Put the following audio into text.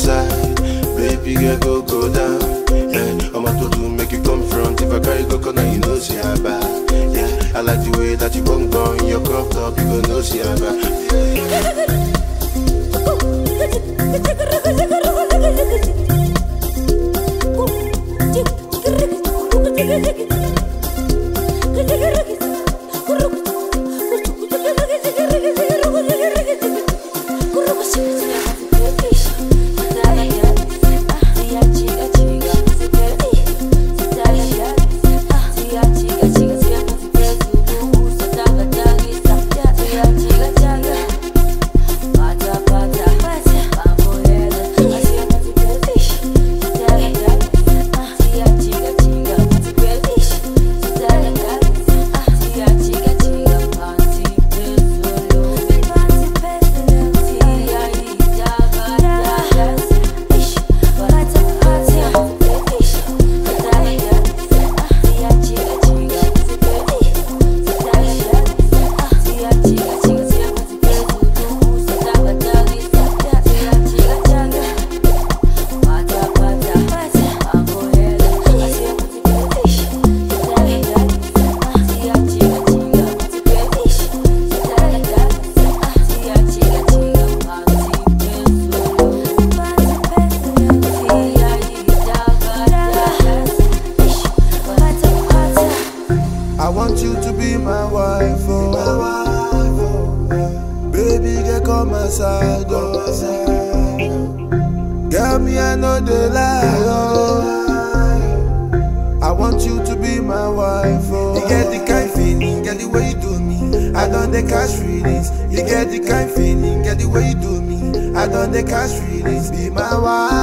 side. Baby girl, go go down. Yeah, I'm to do make you come front. If I carry coconut, you know see how bad. Yeah, I like the way that you bung down your crop top. You go know see how bad. I want you to be my wife, oh. My wife, oh. Baby, girl, come my side, oh. Girl, me, I know the lie, oh. I want you to be my wife, oh. You get the kind feeling, get the way you do me. I don't the cash feelings. You get the kind feeling, get the way you do me. I don't the cash feelings. Be my wife.